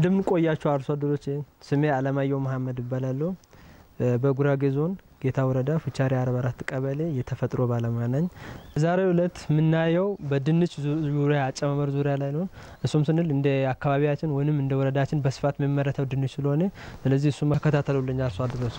እንደምን ቆያችሁ አርሶ አደሮች። ስሜ አለማየሁ መሀመድ እባላለሁ። በጉራጌ ዞን ጌታ ወረዳ ፉቻሪ 44 ቀበሌ የተፈጥሮ ባለሙያ ነኝ። ዛሬው ዕለት የምናየው በድንች ዙሪያ አጨማመር ዙሪያ ላይ ነው። እሱም ስንል እንደ አካባቢያችን ወይም እንደ ወረዳችን በስፋት የሚመረተው ድንች ስለሆነ ስለዚህ እሱ መከታተሉልኝ አርሶ አደሮች።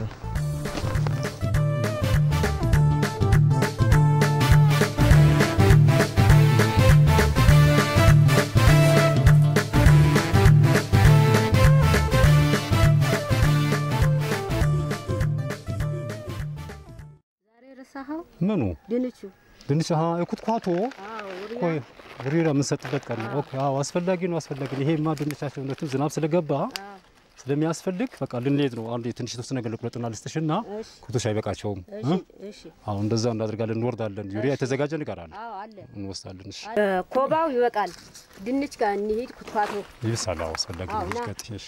ምኑ ድንቹ ድንች አሀ የኩትኳቶ ቆይ ሪራ የምንሰጥበት ቀን ነው። ኦኬ አዎ፣ አስፈላጊ ነው አስፈላጊ ነው። ይሄማ ድንቻችን እውነትም ዝናብ ስለገባ ስለሚያስፈልግ በቃ ልንሄድ ነው። አንድ ትንሽ የተወሰነ ነገር ልቁረጥና ልስጥሽና ኩቶሽ አይበቃቸውም። አሁን እንደዛ እናደርጋለን። እንወርዳለን። ዩሪያ የተዘጋጀ ነገር አለ እንወስዳለን። እሺ ኮባው ይበቃል። ድንች ጋር እንሂድ። ኩትኳቶ ይብሳል። አዎ አስፈላጊ ነው። አዎ፣ ና። ቀጥሽ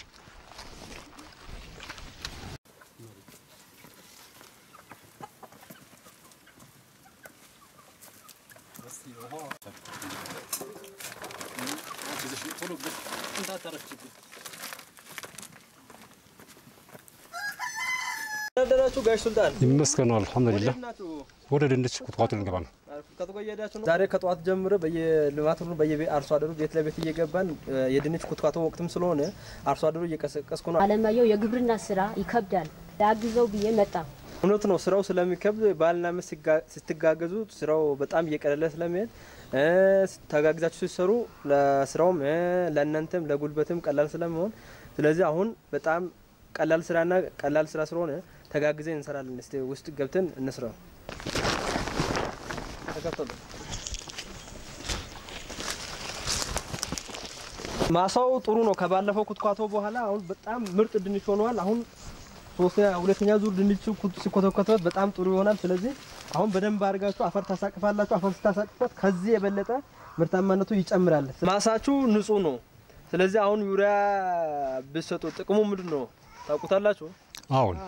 ደራችሁ ጋሽ ሱልጣን ይመስገን ነው። አልሐምዱሊላህ ወደ ድንች ኩትኳቶ ልንገባ ነው። ዛሬ ከጠዋት ጀምሮ በየልማት ሁሉ በየአርሶ አደሩ ቤት ለቤት እየገባን የድንች ኩትኳቶ ወቅትም ስለሆነ አርሶ አደሩ እየቀሰቀስኩ ነው። አለማየሁ የግብርና ስራ ይከብዳል። ላግዘው ብዬ መጣ። እውነት ነው። ስራው ስለሚከብድ ባልና ሚስት ሲጋ- ስትጋገዙ ስራው በጣም እየቀለለ ስለሚሄድ እ፣ ተጋግዛችሁ ሲሰሩ ለስራውም እ፣ ለእናንተም ለጉልበትም ቀላል ስለሚሆን ስለዚህ አሁን በጣም ቀላል ስራና ቀላል ስራ ስለሆነ ተጋግዘን እንሰራለን። እስቲ ውስጥ ገብተን እንስራው። ተከተሉ። ማሳው ጥሩ ነው። ከባለፈው ኩትኳቶ በኋላ አሁን በጣም ምርጥ ድንች ሆነዋል። አሁን ሶስተኛ ሁለተኛ ዙር ድንች ኩት- ሲኮተኮትበት በጣም ጥሩ ይሆናል። ስለዚህ አሁን በደንብ አድርጋችሁ አፈር ታሳቅፋላችሁ። አፈር ስታሳቅፉት ከዚህ የበለጠ ምርታማነቱ ይጨምራል። ማሳችሁ ንጹህ ነው። ስለዚህ አሁን ዩሪያ ብትሰጡ ጥቅሙ ምንድን ነው ታውቁታላችሁ? አሁን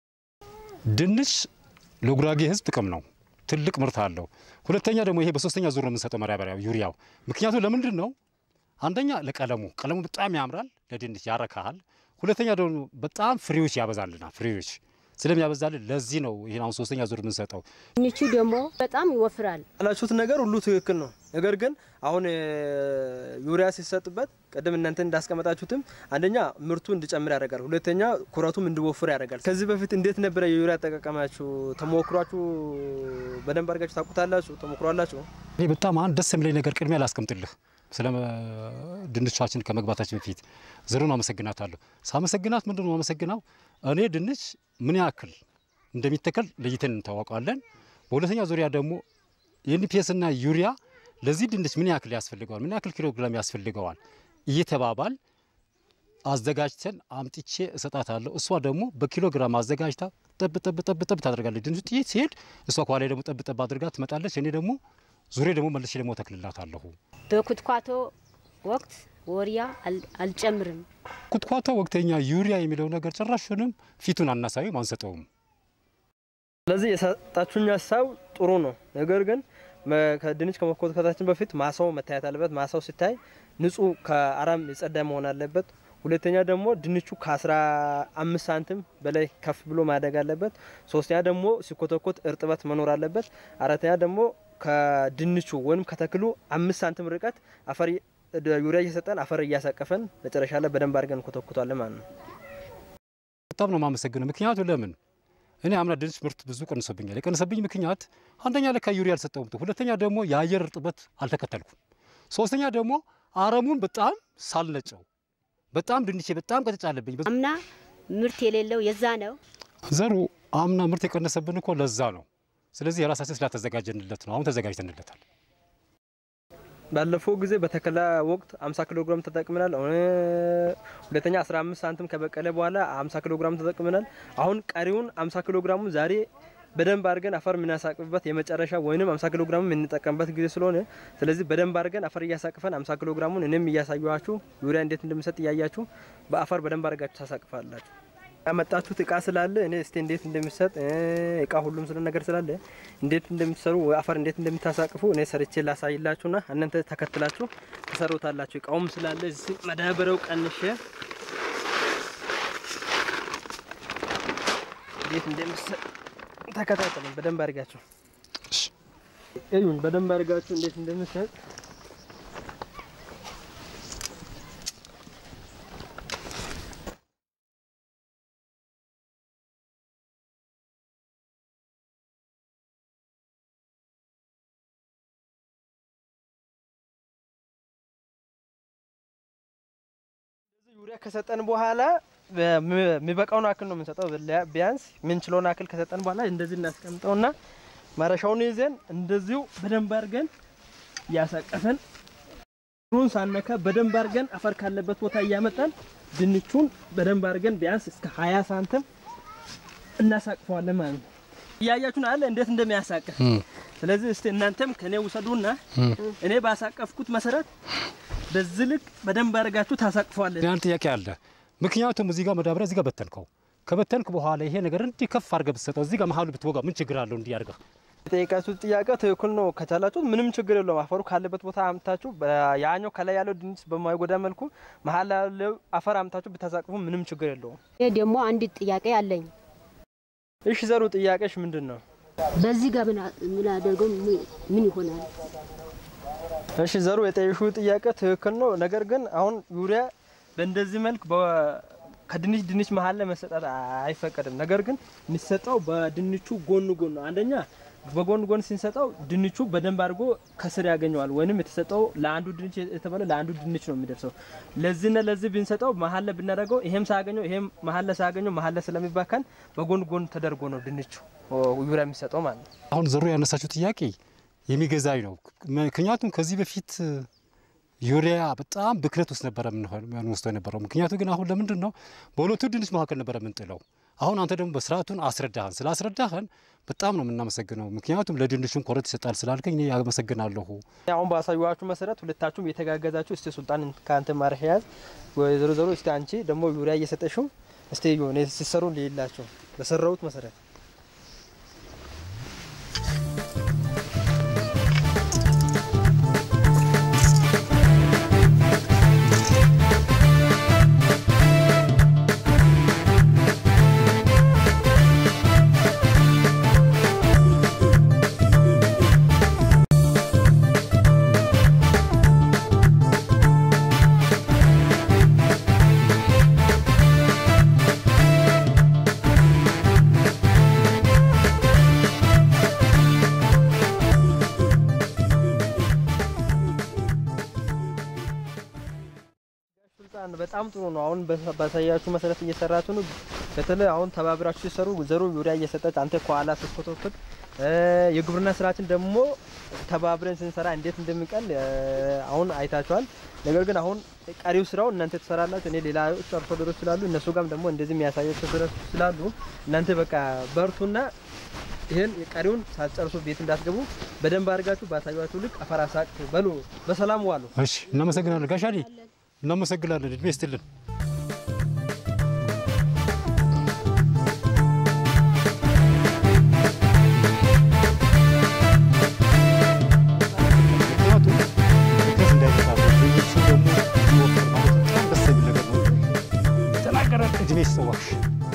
ድንች ለጉራጌ ሕዝብ ጥቅም ነው። ትልቅ ምርት አለው። ሁለተኛ ደግሞ ይሄ በሶስተኛ ዙር ነው የምንሰጠው ማዳበሪያ ዩሪያው። ምክንያቱ ለምንድን ነው? አንደኛ ለቀለሙ ቀለሙ በጣም ያምራል፣ ለድንች ያረካሃል። ሁለተኛ ደግሞ በጣም ፍሬዎች ያበዛልናል። ፍሬዎች ስለሚያበዛልን ለዚህ ነው ይሄን አሁን ሶስተኛ ዙር የምንሰጠው። ድንቹ ደግሞ በጣም ይወፍራል። ያላችሁት ነገር ሁሉ ትክክል ነው። ነገር ግን አሁን እ፣ ዩሪያ ሲሰጥበት ቅድም እናንተ እንዳስቀመጣችሁትም አንደኛ ምርቱ እንዲጨምር ያደርጋል፣ ሁለተኛ ኩረቱም እንዲወፍር ያደርጋል። ከዚህ በፊት እንዴት ነበረ የዩሪያ አጠቃቀማችሁ? ተሞክሯችሁ በደንብ አድርጋችሁ ታውቁታላችሁ? ተሞክሯላችሁ? እኔ በጣም አንድ ደስ የሚለኝ ነገር ቅድሚያ ላስቀምጥልህ ስለ ድንቻችን ከመግባታችን በፊት ዘሩን አመሰግናታለሁ። ሳመሰግናት ምንድን ነው አመሰግናው እኔ ድንች ምን ያክል እንደሚተከል ለይተን እንታወቀዋለን። በሁለተኛ ዙሪያ ደግሞ የኤንፒኤስ እና ዩሪያ ለዚህ ድንች ምን ያክል ያስፈልገዋል፣ ምን ያክል ኪሎ ግራም ያስፈልገዋል እየተባባል አዘጋጅተን አምጥቼ እሰጣታለሁ። እሷ ደግሞ በኪሎ ግራም አዘጋጅታ ጠብ ጠብ ጠብ ጠብ ታደርጋለች። ድንቹ ጥይት ሲሄድ እሷ ከኋላ ደግሞ ጠብ ጠብ አድርጋ ትመጣለች። እኔ ደግሞ ዙሬ ደግሞ መልሼ ደግሞ ተክልላታለሁ። በኩትኳቶ ወቅት ወሪያ አል- አልጨምርም። ኩትኳቶ ወቅተኛ ዩሪያ የሚለው ነገር ጭራሹንም ፊቱን አናሳዩም፣ አንሰጠውም። ስለዚህ የሰጣችሁኝ ሀሳብ ጥሩ ነው። ነገር ግን መ- ከድንች ከመኮትኮታችን በፊት ማሳው መታየት አለበት። ማሳው ሲታይ ንጹህ ከአረም የጸዳ መሆን አለበት። ሁለተኛ ደግሞ ድንቹ ከ15 ሳንቲም በላይ ከፍ ብሎ ማደግ አለበት። ሶስተኛ ደግሞ ሲኮተኮት እርጥበት መኖር አለበት። አራተኛ ደግሞ ከድንቹ ወይም ከተክሉ አምስት ሳንቲም ርቀት አፈር እ- ዩሪያ እየሰጠን አፈር እያሳቀፈን መጨረሻ ላይ በደንብ አድርገን እንኮተኩቷለን ማለት ነው። በጣም ነው የማመሰግነው። ምክንያቱ ለምን እኔ አምና ድንች ምርት ብዙ ቀንሶብኛል። የቀንሰብኝ ምክንያት አንደኛ ለካ ዩሪያ አልሰጠውም፣ ሁለተኛ ደግሞ የአየር እርጥበት አልተከተልኩም፣ ሶስተኛ ደግሞ አረሙን በጣም ሳልነጨው በጣም ድንቼ በጣም ቀጭጫ አለብኝ። አምና ምርት የሌለው የዛ ነው። ዘሩ አምና ምርት የቀነሰብን እኮ ለዛ ነው። ስለዚህ የራሳችን ስላተዘጋጀንለት ነው። አሁን ተዘጋጅተንለታል። ባለፈው ጊዜ በተከላ ወቅት 50 ኪሎ ግራም ተጠቅመናል። አሁን ሁለተኛ 15 ሳንቲም ከበቀለ በኋላ 50 ኪሎ ግራም ተጠቅመናል። አሁን ቀሪውን 50 ኪሎ ግራሙን ዛሬ በደንብ አድርገን አፈር የምናሳቅፍበት የመጨረሻ ወይንም 50 ኪሎ ግራም የምንጠቀምበት ጊዜ ስለሆነ ስለዚህ በደንብ አድርገን አፈር እያሳቅፈን 50 ኪሎ ግራሙን እኔም እያሳየኋችሁ ዩሪያ እንዴት እንደምሰጥ እያያችሁ በአፈር በደንብ አድርጋችሁ ታሳቅፋላችሁ። ያመጣችሁት እቃ ስላለ እኔ እስቲ እንዴት እንደሚሰጥ እቃ ሁሉም ስለ ነገር ስላለ እንዴት እንደምትሰሩ አፈር እንዴት እንደምታሳቅፉ እኔ ሰርቼ ላሳይላችሁና እናንተ ተከትላችሁ ትሰሩታላችሁ። እቃውም ስላለ እዚህ መዳበሪያው ቀንሼ እንዴት እንደምሰጥ ተከታተሉኝ በደንብ አድርጋችሁ እሺ። እዩኝ በደንብ አድርጋችሁ እንዴት እንደምሰጥ ዩሪያ ከሰጠን በኋላ የሚበቃውን አክል ነው የምንሰጠው። ቢያ- ቢያንስ ምንችለውን አክል ከሰጠን በኋላ እንደዚህ እናስቀምጠውና ማረሻውን ይዘን እንደዚሁ በደንብ አድርገን እያሳቀፈን ሩን ሳነካ በደንብ አድርገን አፈር ካለበት ቦታ እያመጣን ድንቹን በደንብ አድርገን ቢያንስ እስከ 20 ሳንቲም እናሳቅፈዋለን ማለት ነው። እያያችሁን አለ እንዴት እንደሚያሳቅፍ። እም፣ ስለዚህ እስቲ እናንተም ከኔ ውሰዱና እም። እኔ ባሳቀፍኩት መሰረት በዚህ ልክ በደንብ አድርጋችሁ ታሳቅፈዋለን። ያን ጥያቄ አለ። ምክንያቱም እዚህ ጋር መዳበሪያ እዚህ ጋር በተንከው ከበተንክ በኋላ ይሄ ነገር እንዲህ ከፍ አድርገህ ብትሰጠው እዚህ ጋር መሀሉ ብትወጋ ምን ችግር አለው? እንዲህ አድርገህ የጠየቃችሁት ጥያቄ ትክክል ነው። ከቻላችሁት ምንም ችግር የለውም። አፈሩ ካለበት ቦታ አምታችሁ ያኛው ከላይ ያለው ድንች በማይጎዳ መልኩ መሀል ያለው አፈር አምታችሁ ብታሳቅፉ ምንም ችግር የለውም። ይሄ ደግሞ አንድ ጥያቄ አለኝ። እሺ ዘሩ ጥያቄሽ ምንድን ነው? በዚህ ጋር ምን ምን አደርገው ምን- ምን ይሆናል? እሺ ዘሩ የጠየሽው ጥያቄ ትክክል ነው። ነገር ግን አሁን ዩሪያ በእንደዚህ መልክ በ- ከድንች ድንች መሀል ላይ መሰጠት አይፈቀድም። ነገር ግን የሚሰጠው በድንቹ ጎን ጎን ነው። አንደኛ በጎን ጎን ስንሰጠው ድንቹ በደንብ አድርጎ ከስር ያገኘዋል። ወይንም የተሰጠው ለአንዱ ድንች የተባለ ለአንዱ ድንች ነው የሚደርሰው። ለዚህና ለዚህ ብንሰጠው መሀል ላይ ብናደርገው ይሄም ሳያገኘው ይሄም መሀል ላይ ሳያገኘው መሀል ላይ ስለሚባከን በጎን ጎን ተደርጎ ነው ድንቹ ዩሪያ የሚሰጠው ማለት ነው። አሁን ዘሩ ያነሳችው ጥያቄ የሚገዛኝ ነው። ምክንያቱም ከዚህ በፊት ዩሪያ በጣም ብክነት ውስጥ ነበረ የምንወስደው የነበረው። ምክንያቱ ግን አሁን ለምንድን ነው በሁለቱ ድንች መካከል ነበረ የምንጥለው። አሁን አንተ ደግሞ በስርዓቱን አስረዳህን። ስላስረዳህን በጣም ነው የምናመሰግነው። ምክንያቱም ለድንቹን ኮረት ይሰጣል ስላልከኝ እኔ ያመሰግናለሁ። አሁን ባሳዩዋችሁ መሰረት ሁለታችሁም የተጋገዛችሁ እስቲ ሱልጣን ከአንተ ማረሻ ያዝ ወይዘሮ ዘሮ እስቲ አንቺ ደግሞ ዩሪያ እየሰጠሽው እስቲ ሆነ ሲሰሩ ሊላቸው በሰራሁት መሰረት ሱልጣን በጣም ጥሩ ነው። አሁን በ- ባሳያችሁ መሰረት እየሰራችሁ ነው። በተለይ አሁን ተባብራችሁ ሲሰሩ ዘሩ ዩሪያ እየሰጠች አንተ ከኋላ ስትኮተኩት እ የግብርና ስራችን ደግሞ ተባብረን ስንሰራ እንዴት እንደሚቀል እ አሁን አይታችኋል። ነገር ግን አሁን ቀሪው ስራው እናንተ ትሰራላችሁ። እኔ ሌላ አርሶ አደሮች ስላሉ እነሱ ጋርም ደግሞ እንደዚህ የሚያሳያቸው ስራ ስላሉ እናንተ በቃ በርቱና ይሄን የቀሪውን ሳትጨርሱ ቤት እንዳትገቡ በደንብ አድርጋችሁ ባሳያችሁ ልክ አፈር አሳቅፉ። በሉ በሰላም ዋሉ። እሺ፣ እናመሰግናለን ጋሻሊ፣ እናመሰግናለን። እድሜ ይስጥልን። ምክንያቱም ብክነት እንዳይመጣበት ድንቹ ደግሞ እንዲወፍር ማለት በጣም ደስ የሚል ነገር ነው። ተናገረ። እድሜ ይስጥዋሽ።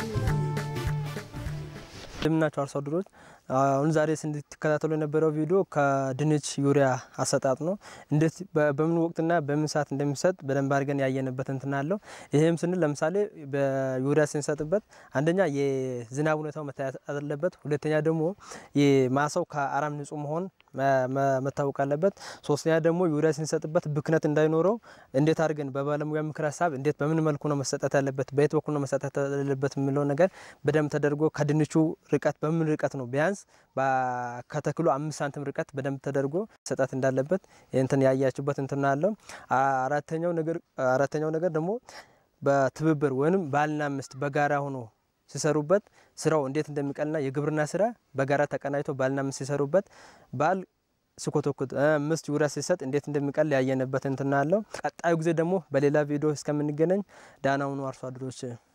እንደምናቸው አርሶ አደሮች አሁን ዛሬ ስንትከታተሉ የነበረው ቪዲዮ ከድንች ዩሪያ አሰጣጥ ነው። እንዴት በ- በምን ወቅትና በምን ሰዓት እንደሚሰጥ በደንብ አድርገን ያየንበት እንትን አለው። ይህም ስንል ለምሳሌ በዩሪያ ስንሰጥበት አንደኛ የዝናብ ሁኔታው መታየት አለበት። ሁለተኛ ደግሞ የማሳው ከአረም ንጹህ መሆን መ- መ- መታወቅ አለበት። ሶስተኛ ደግሞ ዩሪያ ስንሰጥበት ብክነት እንዳይኖረው እንዴት አድርገን በባለሙያ ምክር ሀሳብ እንዴት በምን መልኩ ነው መሰጠት ያለበት፣ በየት በኩል ነው መሰጠት ያለበት የሚለው ነገር በደንብ ተደርጎ ከድንቹ ርቀት በምን ርቀት ነው ቢያንስ በ- ከተክሉ አምስት ሳንቲም ርቀት በደንብ ተደርጎ መሰጠት እንዳለበት እንትን ያያችሁበት እንትን አለው። አራተኛው ነገር አራተኛው ነገር ደግሞ በትብብር ወይም ባልና ሚስት በጋራ ሆኖ ሲሰሩበት ስራው እንዴት እንደሚቀልና የግብርና ስራ በጋራ ተቀናጅቶ ባልና ሚስት ሲሰሩበት ባል ሲኮተኩት እ ሚስት ዩሪያ ሲሰጥ እንዴት እንደሚቀል ያየንበት እንትን አለው። ቀጣዩ ጊዜ ደግሞ በሌላ ቪዲዮ እስከምንገናኝ ዳና ሁኑ አርሶ አደሮች።